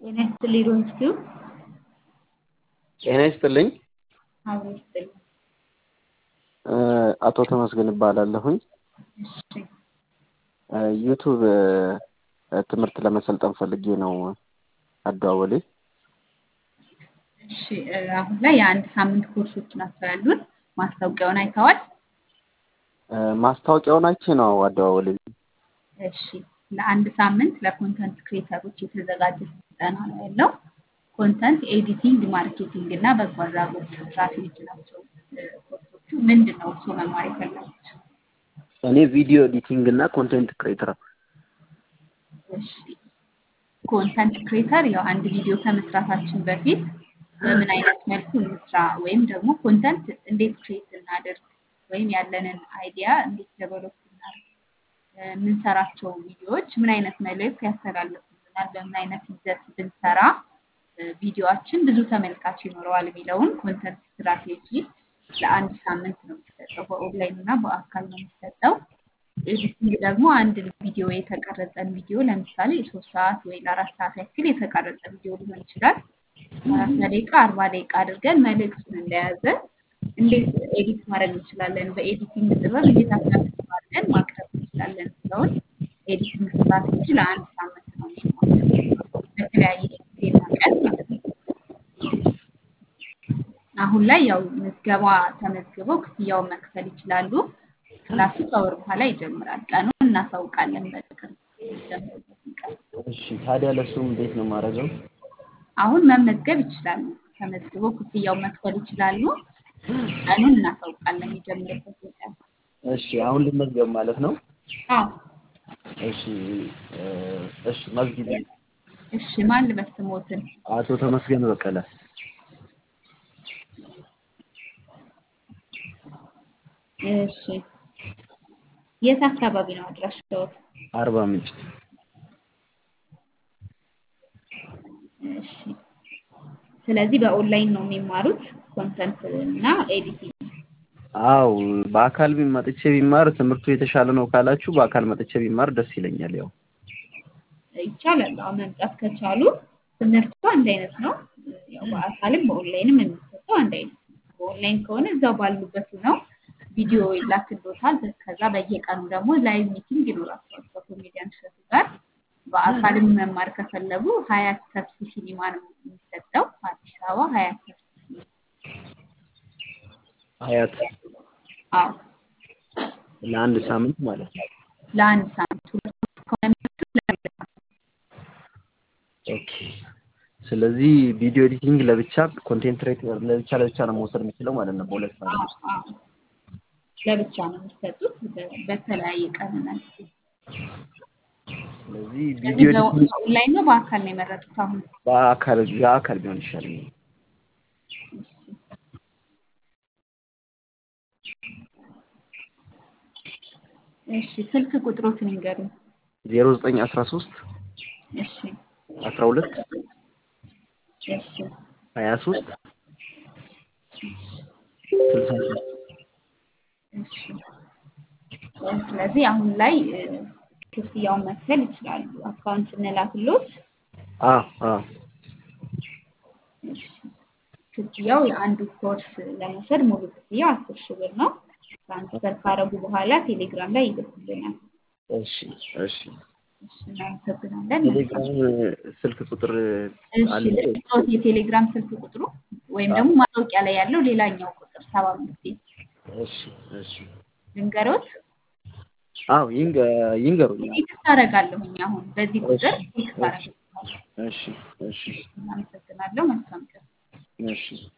ጤና ይስጥልኝ ሮንስኪው ጤና ይስጥልኝ። አብሮ ይስጥልኝ። አቶ ተመስገን እባላለሁኝ። እሺ ዩቱብ ትምህርት ለመሰልጠን ፈልጌ ነው አደዋወሌ። እሺ አሁን ላይ የአንድ ሳምንት ኮርሶች ናቸው ያሉን። ማስታወቂያውን አይተዋል? ማስታወቂያውን አይቼ ነው አደዋወሌ። እሺ ለአንድ ሳምንት ለኮንተንት ክሬተሮች የተዘጋጀ ስልጠና ነው ያለው። ኮንተንት ኤዲቲንግ፣ ማርኬቲንግ እና በጎ አድራጎት ስትራቴጂ ናቸው ኮርሶቹ። ምንድን ነው እርስዎ መማር የፈለጉት? እኔ ቪዲዮ ኤዲቲንግ እና ኮንቴንት ክሬተር እሺ ኮንተንት ክሬተር ያው አንድ ቪዲዮ ከመስራታችን በፊት በምን አይነት መልኩ እንስራ ወይም ደግሞ ኮንተንት እንዴት ክሬት እናድርግ ወይም ያለንን አይዲያ እንዴት ዴቨሎፕ እናድርግ የምንሰራቸው ቪዲዮዎች ምን አይነት መልእክት ያስተላልፉልናል፣ በምን አይነት ይዘት ብንሰራ ቪዲዮችን ብዙ ተመልካች ይኖረዋል የሚለውን ኮንተንት ስትራቴጂ ለአንድ ሳምንት ነው የሚሰጠው። በኦንላይን እና በአካል ነው የሚሰጠው። ኤዲቲንግ ደግሞ አንድ ቪዲዮ የተቀረጸን ቪዲዮ ለምሳሌ ሶስት ሰዓት ወይ ለአራት ሰዓት ያክል የተቀረጸ ቪዲዮ ሊሆን ይችላል። ሰላሳ ደቂቃ አርባ ደቂቃ አድርገን መልእክቱን እንደያዘ እንዴት ኤዲት ማድረግ እንችላለን፣ በኤዲቲንግ ጥበብ እንዴት አሳልፈዋለን ማቅረብ እንችላለን የሚለውን ኤዲቲንግ ስትራቴጂ ለአንድ ሳምንት ነው የሚማረው በተለያየ ጊዜና ቀን ማለት ነው። አሁን ላይ ያው ምዝገባ ተመዝግበው ክፍያውን መክፈል ይችላሉ። ክላሱ ከወር በኋላ ይጀምራል። ቀኑን እናሳውቃለን በቅርብ የሚጀምርበትን ቀን። እሺ ታዲያ ለሱ እንዴት ነው የማደርገው? አሁን መመዝገብ ይችላሉ። ተመዝግበው ክፍያውን መክፈል ይችላሉ። ቀኑን እናሳውቃለን የሚጀምርበትን ቀን። እሺ አሁን ልመዝገብ ማለት ነው? አዎ እሺ እሺ መዝጊብ እሺ ማን ልበል ስሞትን? አቶ ተመስገን በቀለ እሺ የት አካባቢ ነው አድራሻዎት? አርባ ምንጭ እሺ ስለዚህ በኦንላይን ነው የሚማሩት ኮንተንት እና ኤዲቲንግ። አው በአካል መጥቼ ቢማር ትምህርቱ የተሻለ ነው ካላችሁ በአካል መጥቼ ቢማር ደስ ይለኛል። ያው ይቻላል። አዎ መምጣት ከቻሉ ትምህርቱ አንድ አይነት ነው። ያው በአካልም በኦንላይንም የሚሰጠው አንድ አይነት ነው። በኦንላይን ከሆነ እዛው ባሉበት ነው ቪዲዮ ይላክልዎታል። ከዛ በየቀኑ ደግሞ ላይቭ ሚቲንግ ይኖራቸዋል ከኮሜዲያን እሸቱ ጋር። በአካልም መማር ከፈለጉ ሀያት ተፍሲ ሲኒማ ነው የሚሰጠው አዲስ አበባ ሀያት ተፍሲ ሲኒማ። ሀያት አዎ ለአንድ ሳምንት ማለት ነው። ለአንድ ሳምንት ሁለት ከሆነ የሚወስዱት ለሁለት ሳምንት። ኦኬ ስለዚህ ቪዲዮ ኤዲቲንግ ለብቻ ኮንቴንት ክሬተር ለብቻ ለብቻ ነው መውሰድ የምችለው ማለት ነው በሁለት አዎ ሳምንት ውስጥ። አዎ ለብቻ ነው የሚሰጡት በ- በተለያየ ቀንና ጊዜ። ስለዚህ ስለዚህ ቪዲዮ በ- ኤዲቲንግ በኦንላይን ነው በአካል ነው የመረጡት አሁን? በአካል በአካል ቢሆን ይሻለኛል። እሺ እሺ ስልክ ቁጥሮትን ይንገሩኝ። ዜሮ ዘጠኝ አስራ ሶስት እሺ አስራ ሁለት እሺ ሀያ ሶስት ስልሳ ሶስት እሺ ስለዚህ አሁን ላይ እ፣ ክፍያውን መክፈል ይችላሉ። አካውንት እንላክሎት። አ አ እሺ ክፍያው የአንዱ ኮርስ ለመውሰድ ሙሉ ክፍያው አስር ሺህ ብር ነው። ትራንስፈር ካረጉ በኋላ ቴሌግራም ላይ ይልኩልናል። እሺ እሺ እሺ እናመሰግናለን። ቴሌግራም ስልክ ቁጥር እሺ አለ ልስጥዎት የቴሌግራም ስልክ ቁጥሩ ወይም ደግሞ ማስታወቂያ ላይ ያለው ሌላኛው ቁጥር ሰባ አምስት እሺ እሺ ልንገሮት። አዎ ይንገ ይንገሩኝ ቴክስት አደርጋለሁኝ አሁን በዚህ ቁጥር ቴክስት አደርጋለሁ። እሺ እሺ እናመሰግናለሁ። መልካም ቀን። እሺ